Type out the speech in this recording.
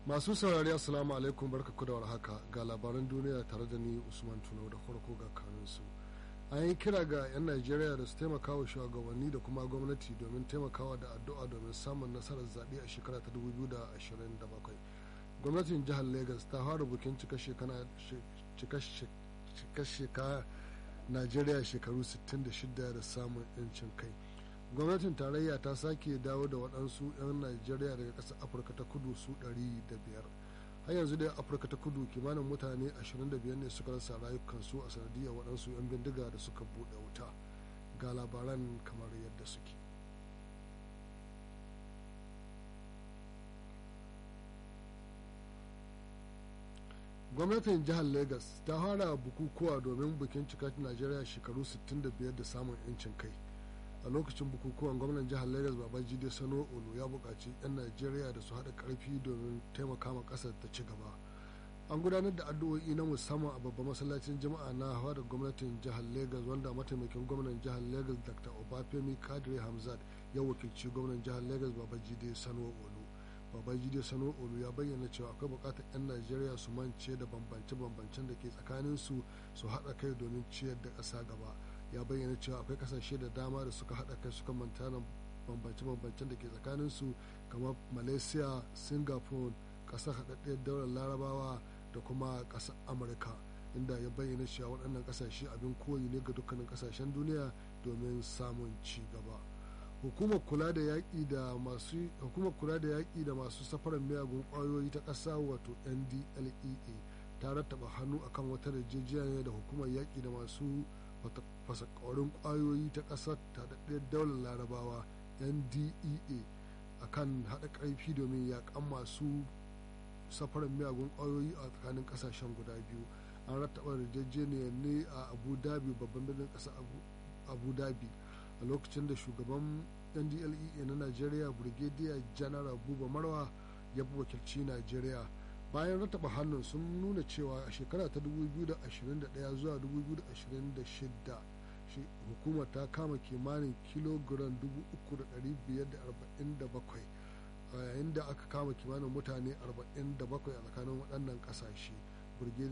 masu saurari assalamu alaikum barka da warhaka ga labaran duniya tare da ni usman tuno da farko ga kanunsu an yi kira ga 'yan najeriya da su taimaka wa shugabanni da kuma gwamnati domin taimakawa da addu'a domin samun nasarar zaɓe a shekara ta 2027 gwamnatin jihar lagos ta fara bukin cika shekara najeriya shekaru 66 da samun 'yancin kai gwamnatin tarayya ta sake dawo da waɗansu 'yan najeriya daga ƙasar afirka ta kudu su 500 har yanzu dai afirka ta kudu kimanin mutane 25 ne suka rasa rayukansu a sanadiyar waɗansu 'yan bindiga da suka buɗe wuta ga labaran kamar yadda suke gwamnatin jihar lagos ta fara bukukuwa domin bikin cikar najeriya shekaru 65 da samun 'yancin kai a lokacin bukukuwan gwamnan jihar lagos babajide sano olu ya buƙaci 'yan najeriya da su haɗa ƙarfi domin taimaka ma ƙasar ta ci gaba an gudanar da addu'o'i na musamman a babban masallacin jama'a na hawa da gwamnatin jihar lagos wanda mataimakin gwamnan jihar lagos dr obafemi kadiri hamzat ya wakilci gwamnan jihar lagos babajide sano olu babajide sano olu ya bayyana cewa akwai buƙatar 'yan najeriya su mance da bambance-bambancen da ke tsakaninsu su haɗa kai domin ciyar da ƙasa gaba ya bayyana cewa akwai kasashe da dama da suka haɗa kai suka manta da bambance-bambancen da ke tsakaninsu kamar malaysia singapore ƙasar haɗaɗɗiyar daular larabawa da kuma ƙasar amurka inda ya bayyana cewa waɗannan ƙasashe abin koyi ne ga dukkanin ƙasashen duniya domin samun ci gaba hukumar kula da yaƙi da masu hukumar kula da yaƙi da masu safarar miyagun ƙwayoyi ta ƙasa wato ndlea ta rattaba hannu akan wata yarjejeniya da hukumar yaƙi da masu fasakaurin kwayoyi ta ƙasar tadaddiyar daular larabawa ndea a kan haɗa ƙarfi domin yaƙan masu safarar miyagun kwayoyi a tsakanin ƙasashen guda biyu an rattaba yarjejeniyar ne a abu dhabi babban birnin ƙasar abu dhabi a lokacin da shugaban ndlea na najeriya brigadier general buba marwa ya wakilci najeriya bayan rattaba hannun sun nuna cewa a shekara ta 2021 zuwa 2026 hukumar ta kama kimanin kilogram 3,547 a yayin da aka kama kimanin mutane 47 a tsakanin waɗannan ƙasashe